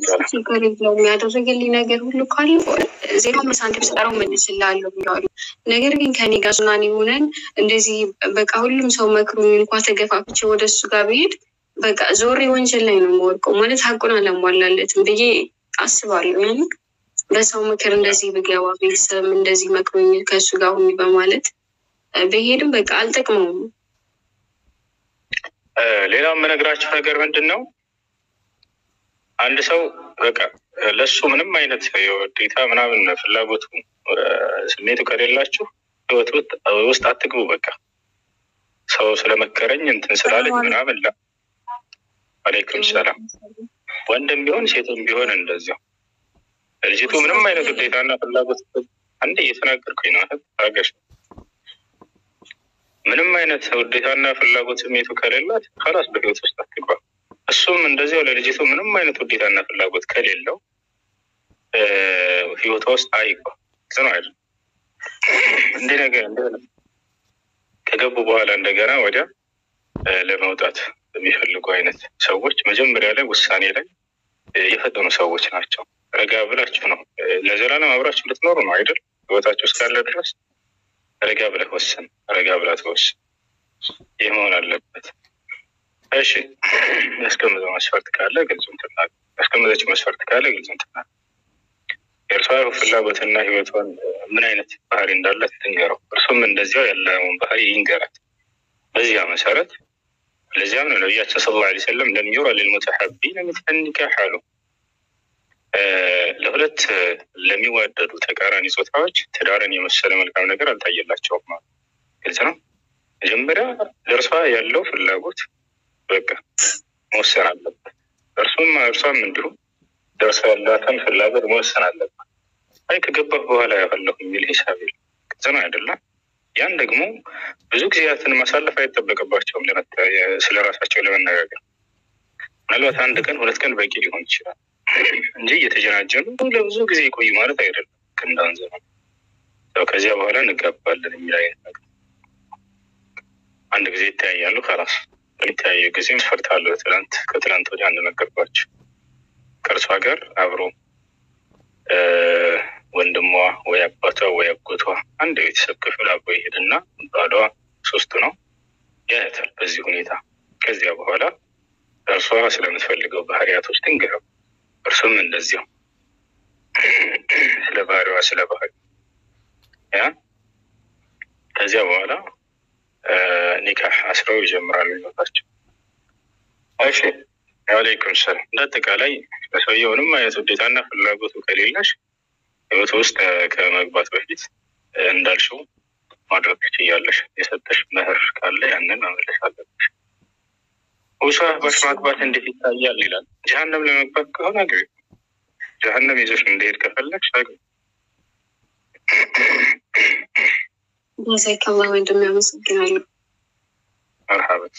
ችግር የለውም ያደረገልኝ ነገር ሁሉ ካለ ዜሮ አምስት ሳንቲም ስጠራው መልስልሃለሁ ብለዋለሁ። ነገር ግን ከኔ ጋር ሱናን ሆነን እንደዚህ በቃ ሁሉም ሰው መክሮኝ እንኳ ተገፋፍቼ ወደ እሱ ጋር ብሄድ በቃ ዞሬ ወንጀል ላይ ነው የምወድቀው ማለት ሀቁን አላሟላለትም ብዬ አስባለሁ። ያን በሰው ምክር እንደዚህ ብገባ ቤተሰብ እንደዚህ መክሮኝ ከእሱ ጋር ሁኝ በማለት ብሄድም በቃ አልጠቅመውም። ሌላው የምነግራችሁ ነገር ምንድን ነው? አንድ ሰው በቃ ለሱ ምንም አይነት የውዴታ ምናምን ፍላጎቱ ስሜቱ ከሌላችሁ ህይወት ውስጥ አትግቡ። በቃ ሰው ስለመከረኝ እንትን ስላለኝ ምናምን ላ አሌይኩም ሰላም። ወንድም ቢሆን ሴትም ቢሆን እንደዚያው ልጅቱ ምንም አይነት ውዴታና ፍላጎት አንድ እየተናገርኩኝ ነው ታገሽ ምንም አይነት ውዴታና ፍላጎት ስሜቱ ከሌላት ከላስ በህይወት ውስጥ አትግባ። እሱም እንደዚያው ለልጅቱ ምንም አይነት ውዴታና ፍላጎት ከሌለው ህይወቷ ውስጥ አይግባ። ጽኑ አይደል እንዲህ ነገር ከገቡ በኋላ እንደገና ወዲያ ለመውጣት የሚፈልጉ አይነት ሰዎች መጀመሪያ ላይ ውሳኔ ላይ የፈጠኑ ሰዎች ናቸው። ረጋ ብላችሁ ነው ለዘላለም አብራችሁ ልትኖሩ ነው አይደል? ህይወታችሁ እስካለ ድረስ ረጋ ብለህ ወስን፣ ረጋ ብላ ተወስን። ይህ መሆን አለበት። እሺ ያስቀምጠው መስፈርት ካለ ግልጹን ትናገር። ያስቀምጠችው መስፈርት ካለ ግልጹን ትናገር። የእርሷ ፍላጎትና ህይወቷን ምን አይነት ባህሪ እንዳላት ትንገረው። እርሱም እንደዚያው ያለውን ባህሪ ይንገራት። በዚያ መሰረት ለዚያም ነው ነቢያችን ስለ ላ ሰለም ለሚዩራ ልልሙተሐቢን ሚስለ ኒካህ አሉ። ለሁለት ለሚዋደዱ ተቃራኒ ጾታዎች ትዳርን የመሰለ መልካም ነገር አልታየላቸውም። ግልጽ ነው። መጀመሪያ ለእርሷ ያለው ፍላጎት በቃ መወሰን አለበት። እርሱም እርሷም እንዲሁም ለእርሷ ያላትን ፍላጎት መወሰን አለበት። አይ ከገባህ በኋላ ያፈለሁ የሚል ሂሳብ የለም። ግልጽ ነው አይደለም? ያን ደግሞ ብዙ ጊዜያትን ማሳለፍ አይጠበቅባቸውም ስለ ራሳቸው ለመነጋገር። ምናልባት አንድ ቀን ሁለት ቀን በቂ ሊሆን ይችላል እንጂ እየተጀናጀኑ ለብዙ ጊዜ ይቆዩ ማለት አይደለም። ክንዳን ዘመን ከዚያ በኋላ እንጋባለን የሚል አይነት ነገር አንድ ጊዜ ይተያያሉ። ከራስ የሚተያዩ ጊዜ መስፈርት አለው። ትላንት ከትላንት ወዲያ እንደነገርኳቸው ከእርሷ ጋር አብሮ ወንድሟ ወይ አባቷ ወይ አጎቷ አንድ የቤተሰብ ክፍል አብሮ ይሄድና ባሏ ሶስቱ ነው ያያታል። በዚህ ሁኔታ ከዚያ በኋላ እርሷ ስለምትፈልገው ባህሪያቶች ትንገረው፣ እርሱም እንደዚያው ስለ ባህሪዋ ስለ ባህሪ ያ ከዚያ በኋላ ኒካህ አስረው ይጀምራሉ ህይወታቸው። እሺ አለይኩም ሰላም። እንደ አጠቃላይ ለሰውየው ምንም አይነት ውዴታና ፍላጎቱ ከሌለሽ ህይወት ውስጥ ከመግባት በፊት እንዳልሽው ማድረግ ትችያለሽ። የሰጠሽ መህር ካለ ያንን መመለስ አለብሽ። ውሷ ባሽ ማግባት እንዴት ይታያል ይላል። ጀሀነም ለመግባት ከሆነ አግቢ። ጀሀነም ይዘሽ እንደሄድ ከፈለግሽ አግቢ። ዛይከላ ወንድም ያመሰግናሉ። መርሀበት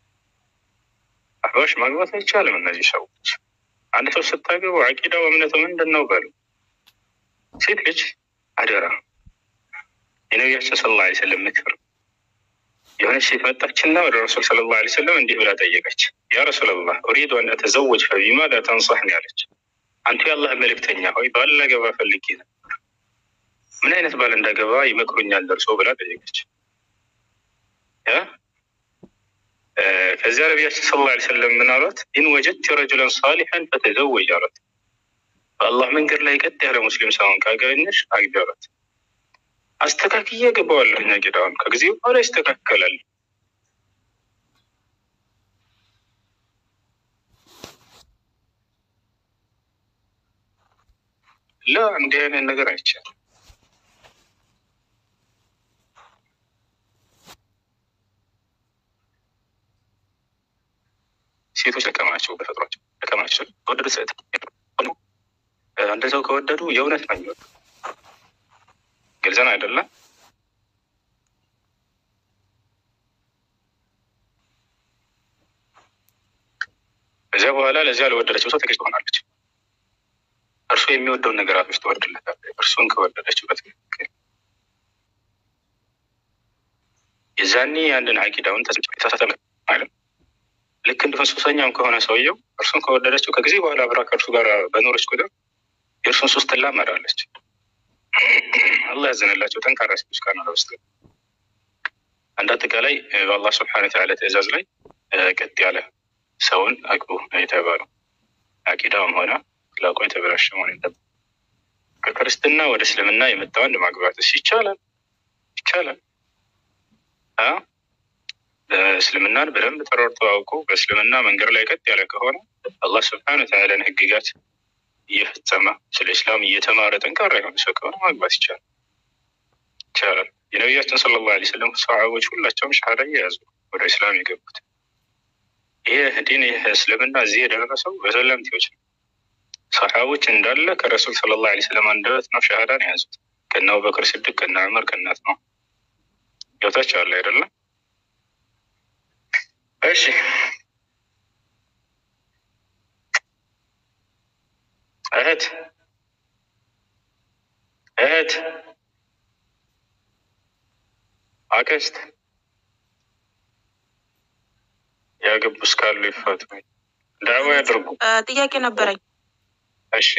አህባሽ ማግባት አይቻልም። እነዚህ ሰዎች አንድ ሰው ስታገቡ አቂዳው እምነቱ ምንድን ነው በሉ። ሴት ልጅ አደራ የነቢያችን ስለ ላ ስለም ምክር የሆነች ሴት መጣችና ወደ ረሱል ስለ ላ ስለም እንዲህ ብላ ጠየቀች። ያ ረሱላላህ ኡሪዱ አን አተዘወጅ ፈቢማዛ ተንصሕኒ አለች። አንቱ የአላህ መልእክተኛ ሆይ ባል ላገባ ፈልጌ ነበር፣ ምን አይነት ባል እንዳገባ ይመክሩኛል ደርሶ ብላ ጠየቀች። ከዚያ ነቢያችን ስለ ላ ስለም ምን አሏት? ኢን ወጀድቲ ረጁለን ሳሊሐን ፈተዘወጅ አሏት። በአላህ መንገድ ላይ ቀጥ ያለ ሙስሊም ሰውን ካገኘሽ አግቢ አሏት። አስተካክዬ ገባዋለሁ ነጌዳውን ከጊዜ በኋላ ይስተካከላል። ላ እንዲህ አይነት ነገር አይቻልም። ሴቶች ደከማቸው፣ በተፈጥሯቸው ደከማቸው። ከወደዱ ሰት አንድ ሰው ከወደዱ የእውነት ነው የሚወዱ ግልጽን አይደለም። ከዚያ በኋላ ለዚያ ለወደደችው ሰው ተገዥ ትሆናለች። እርሱ የሚወደውን ነገራቶች ትወድለታለች። እርሱን ከወደደችበት ትክክል የዛኔ አንድን አቂዳውን ተሳሳተ አይደል? ልክ ልክ እንደ ሱሰኛም ከሆነ ሰውየው እርሱን ከወደደችው ከጊዜ በኋላ አብራ ከእርሱ ጋር በኖረች ቁጥር የእርሱን ሱስ ትላመዳለች። አላህ ያዘነላቸው ጠንካራ ሴቶች ካልሆነ በስተቀር እንደ አጠቃላይ በአላህ ስብሐነ ወተዓላ ትእዛዝ ላይ ቀጥ ያለ ሰውን አግቡ የተባለው አቂዳውም ሆነ አክላቁ የተበላሸ መሆን የለበትም። ከክርስትና ወደ እስልምና የመጣ ወንድ ማግባትስ ይቻላል? ይቻላል። እስልምናን በደንብ ተረድቶ አውቆ በእስልምና መንገድ ላይ ቀጥ ያለ ከሆነ አላህ ስብሐነ ወተዓላን ህግጋት እየፈጸመ ስለ እስላም እየተማረ ጠንካራ የሆነ ሰው ከሆነ ማግባት ይቻላል ይቻላል። የነቢያችን ሰለላሁ ዐለይሂ ወሰለም ሰሃቦች ሁላቸውም ሻሃዳ እየያዙ ወደ እስላም የገቡት ይህ ዲን ይህ እስልምና እዚህ የደረሰው በሰለምቴዎች ነው። ሰሃቦች እንዳለ ከረሱል ሰለላሁ ዐለይሂ ወሰለም አንደበት ነው ሻሃዳን የያዙት ከነ አቡበክር ስድቅ ከነ ዑመር ከእናት ነው ገብታችኋል አይደለም? እሺ እህት እህት አክስት ያገቡ እስካሉ ይፈቱ፣ ዳዋ ያድርጉ። ጥያቄ ነበረኝ። እሺ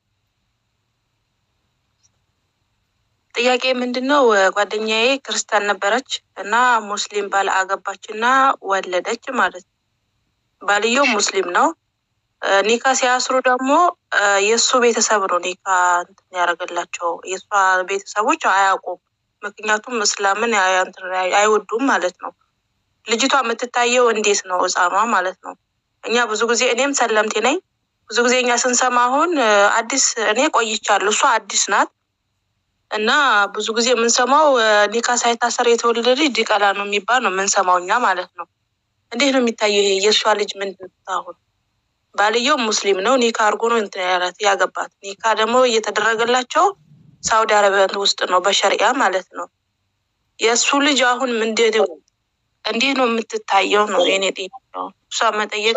ጥያቄ ምንድን ነው? ጓደኛዬ ክርስቲያን ነበረች እና ሙስሊም ባል አገባች እና ወለደች ማለት ነው። ባልየው ሙስሊም ነው። ኒካ ሲያስሩ ደግሞ የእሱ ቤተሰብ ነው ኒካ እንትን ያደረገላቸው። የእሷ ቤተሰቦች አያውቁም፣ ምክንያቱም እስላምን አይወዱም ማለት ነው። ልጅቷ የምትታየው እንዴት ነው? ህፃኗ ማለት ነው። እኛ ብዙ ጊዜ እኔም ሰለምቴ ነኝ። ብዙ ጊዜ እኛ ስንሰማ አሁን አዲስ እኔ ቆይቻለሁ፣ እሷ አዲስ ናት እና ብዙ ጊዜ የምንሰማው ኒካ ሳይታሰር የተወለደ ልጅ ዲቃላ ነው የሚባል ነው የምንሰማው እኛ ማለት ነው። እንዴት ነው የሚታየው ይሄ? የእሷ ልጅ ምንድን ነው አሁን? ባልየው ሙስሊም ነው። ኒካ አድርጎ ነው እንትን ያላት ያገባት። ኒካ ደግሞ እየተደረገላቸው ሳውዲ አረቢያ ውስጥ ነው በሸሪያ ማለት ነው። የእሱ ልጅ አሁን ምንድን እንዴት ነው የምትታየው ነው የኔ ጥያቄ። እሷ መጠየቅ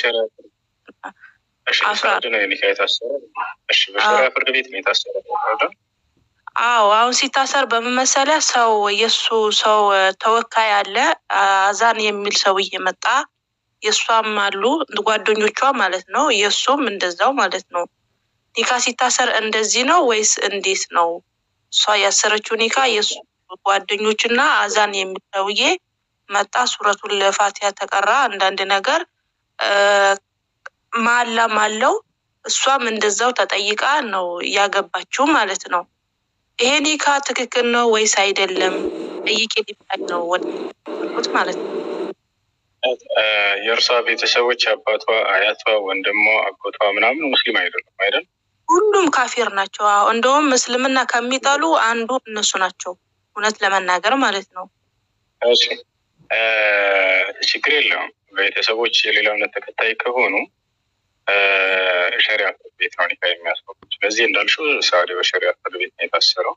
ሳውዲ ነው ኒካ የታሰረ። በሸሪያ ፍርድ ቤት ነው የታሰረ። አዎ አሁን ሲታሰር በመመሰለ ሰው የእሱ ሰው ተወካይ አለ አዛን የሚል ሰውዬ መጣ። የእሷም አሉ ጓደኞቿ ማለት ነው። የእሱም እንደዛው ማለት ነው። ኒካ ሲታሰር እንደዚህ ነው ወይስ እንዴት ነው? እሷ ያሰረችው ኒካ የእሱ ጓደኞችና አዛን የሚል ሰውዬ መጣ። ሱረቱን ለፋቲያ ተቀራ። አንዳንድ ነገር ማላም አለው። እሷም እንደዛው ተጠይቃ ነው ያገባችው ማለት ነው። ይሄ ኒካ ትክክል ነው ወይስ አይደለም? ጠይቄ ሊባል ነው ወደት ማለት ነው። የእርሷ ቤተሰቦች አባቷ፣ አያቷ፣ ወንድሟ፣ አጎቷ ምናምን ሙስሊም አይደሉም አይደል? ሁሉም ካፊር ናቸው። አዎ እንደውም እስልምና ከሚጠሉ አንዱ እነሱ ናቸው፣ እውነት ለመናገር ማለት ነው። እሺ ችግር የለውም። ቤተሰቦች የሌላ እምነት ተከታይ ከሆኑ ሸሪያ ፍርድ ቤት ነው ኒካ የሚያስፈሩት። ስለዚህ እንዳልሽው ሳዑዲ በሸሪያ ፍርድ ቤት ነው የታሰረው።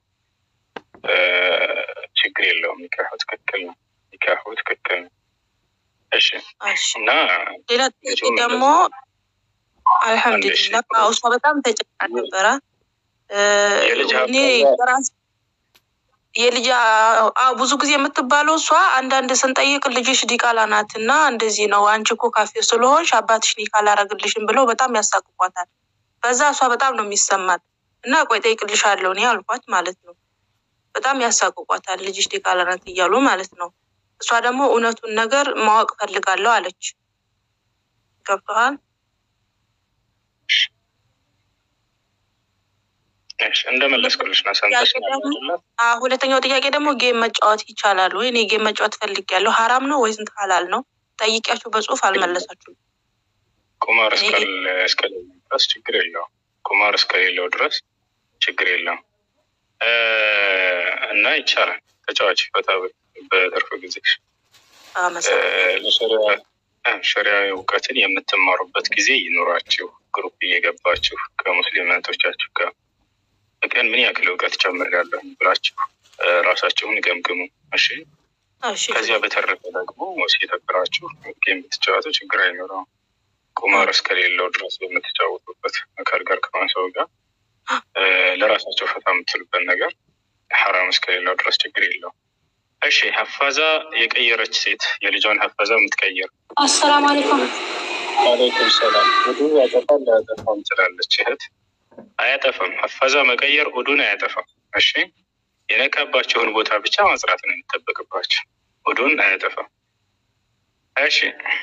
ችግር የለውም። ኒካሁ ትክክል ነው። ኒካሁ ትክክል ነው። እሺ እና ሌላ ጥያቄ ደግሞ አልሐምዱሊላ እሷ በጣም ተጨቃ ነበረ። እኔ ራስ የልጅ ብዙ ጊዜ የምትባለው እሷ አንዳንድ ስንጠይቅ ልጅሽ ዲቃላ ናት እና እንደዚህ ነው አንቺ እኮ ካፌ ስለሆንሽ አባትሽ ኒካ አላረግልሽም ብለው በጣም ያሳቅቋታል። በዛ እሷ በጣም ነው የሚሰማት እና ቆይ ጠይቅልሻለሁ እኔ አልኳት ማለት ነው። በጣም ያሳቅቋታል ልጅሽ ዲቃላ ናት እያሉ ማለት ነው። እሷ ደግሞ እውነቱን ነገር ማወቅ ፈልጋለሁ አለች። ገብቶሃል? እንደመለስኩልሽ ነው። ሰምተሽ ሁለተኛው ጥያቄ ደግሞ ጌም መጫወት ይቻላል ወይ? እኔ ጌም መጫወት ፈልጌያለሁ። ሀራም ነው ወይስ እንትን ሀላል ነው? ጠይቂያችሁ በጽሁፍ አልመለሳችሁም። ቁማር እስከሌለው ድረስ ችግር የለውም። ቁማር እስከሌለው ድረስ ችግር የለውም እና ይቻላል። ተጫዋች ፈታ በትርፍ ጊዜ ሸሪያ እውቀትን የምትማሩበት ጊዜ ይኖራችሁ። ግሩፕ እየገባችሁ ከሙስሊም እህቶቻችሁ ጋር በቀን ምን ያክል እውቀት ጨምሬያለሁ ብላችሁ ራሳችሁን ገምግሙ። እሺ። ከዚያ በተረፈ ደግሞ ሲተብራችሁ የምትጫወቱ ችግር አይኖረውም። ቁማር እስከሌለው ድረስ የምትጫወቱበት አካል ጋር ከሆነ ሰው ጋር ለራሳቸው ፈታ የምትሉበት ነገር ሐራም እስከሌለው ድረስ ችግር የለውም። እሺ ሀፋዛ የቀየረች ሴት የልጇን ሀፋዛ የምትቀይር አሰላሙ አለይኩም። ዋሌይኩም ሰላም። ውዱ ያጠፋል አያጠፋም ትላለች እህት። አያጠፋም። ሀፋዛ መቀየር ውዱን አያጠፋም። እሺ የነካባቸውን ቦታ ብቻ ማጽራት ነው የሚጠበቅባቸው። ውዱን አያጠፋም። እሺ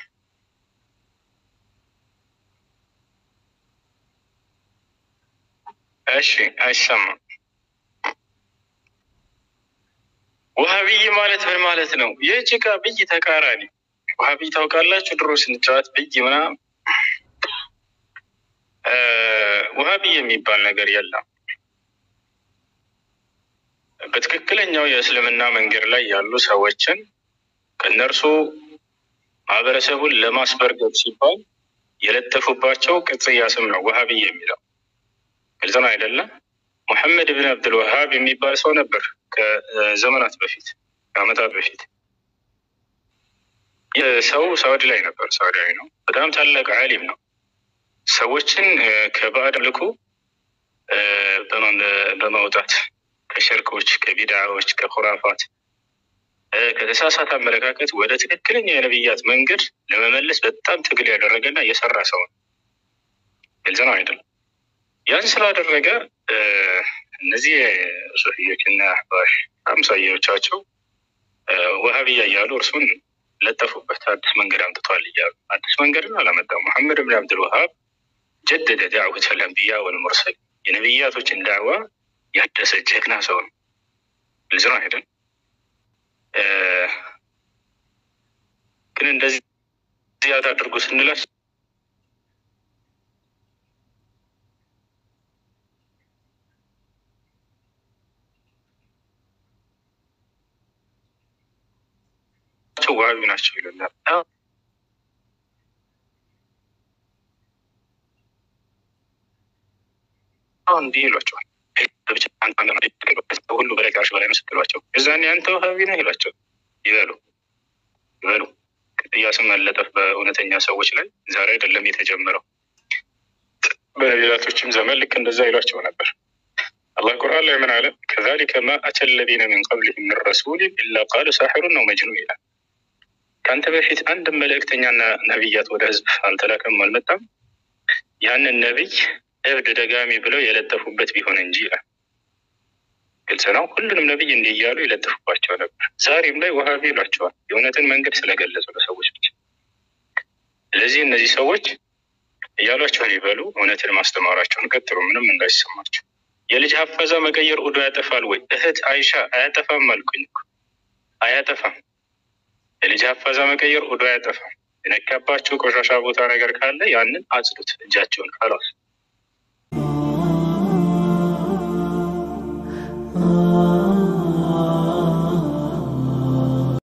እሺ፣ አይሰማም። ውሃብይ ማለት ምን ማለት ነው? የጭቃ ብይ ተቃራኒ ውሃብይ ታውቃላችሁ? ድሮ ስንጫወት ብይ ምናምን ውሃብይ የሚባል ነገር የለም። በትክክለኛው የእስልምና መንገድ ላይ ያሉ ሰዎችን ከእነርሱ ማህበረሰቡን ለማስበርገብ ሲባል የለጠፉባቸው ቅጽያ ስም ነው ውሃብይ የሚለው። ግልጽ ነው አይደለም? ሙሐመድ ብን አብዱል ወሃብ የሚባል ሰው ነበር ከዘመናት በፊት ከዓመታት በፊት። ይህ ሰው ሳውዲ ላይ ነበር። ሳውዲያዊ ነው። በጣም ታላቅ ዓሊም ነው። ሰዎችን ከባዕድ አምልኮ በማውጣት ከሽርኮች፣ ከቢድዓዎች፣ ከኹራፋት፣ ከተሳሳተ አመለካከት ወደ ትክክለኛ የነቢያት መንገድ ለመመለስ በጣም ትግል ያደረገና የሰራ ሰው ነው። ግልጽ ነው አይደለም? ያን ስላደረገ እነዚህ ሱፊዮች እና አህባሽ አምሳያዎቻቸው ወሃብያ እያሉ እርሱን ለጠፉበት። አዲስ መንገድ አምጥቷል እያሉ አዲስ መንገድን አላመጣም። ሙሐመድ ብን አብዱል ወሃብ ጀደደ ዳዕወተ ልአንቢያ ወልሙርሰል የነቢያቶችን ዳዕዋ ያደሰ ጀግና ሰው ነው። ግልጽ ነው አይደል? ግን እንደዚህ ዚያት አድርጎ ስንላስ ናቸው ዋቢ ናቸው ይሉናል። አሁን እንዲህ ይሏቸዋል። ሁሉ በላይ ከአርሽ በላይ ነው ስትሏቸው እዛኔ አንተ ዋሃቢ ነህ ይሏቸው ይበሉ ይበሉ። ቅጥያ ስም መለጠፍ በእውነተኛ ሰዎች ላይ ዛሬ አይደለም የተጀመረው። በነቢያቶችም ዘመን ልክ እንደዛ ይሏቸው ነበር። አላህ ቁርአን ላይ ምን አለ? ከዛሊከ ማ አተ ለዚነ ሚን ቀብሊሂም ሚን ረሱሊን ኢላ ቃሉ ሳሒሩን ነው መጅኑን ይላል። ከአንተ በፊት አንድ መልእክተኛና ነቢያት ወደ ህዝብ አልተላከም አልመጣም፣ ያንን ነቢይ እብድ ደጋሚ ብለው የለጠፉበት ቢሆን እንጂ ይላል። ግልጽ ነው። ሁሉንም ነቢይ እንዲህ እያሉ ይለጥፉባቸው ነበር። ዛሬም ላይ ወሃቢ ይሏቸዋል፣ የእውነትን መንገድ ስለገለጹ ለሰዎች ብቻ። ስለዚህ እነዚህ ሰዎች እያሏቸውን ይበሉ፣ እውነትን ማስተማራቸውን ቀጥሉ፣ ምንም እንዳይሰማቸው። የልጅ ሀፈዛ መቀየር ኡዱ ያጠፋል ወይ? እህት አይሻ አያጠፋም አልኩኝ እኮ አያጠፋም። የልጅ ሀፈዛ መቀየር ኡዱ አያጠፋም። የነካባቸው ቆሻሻ ቦታ ነገር ካለ ያንን አጽዱት፣ እጃቸውን ካላስ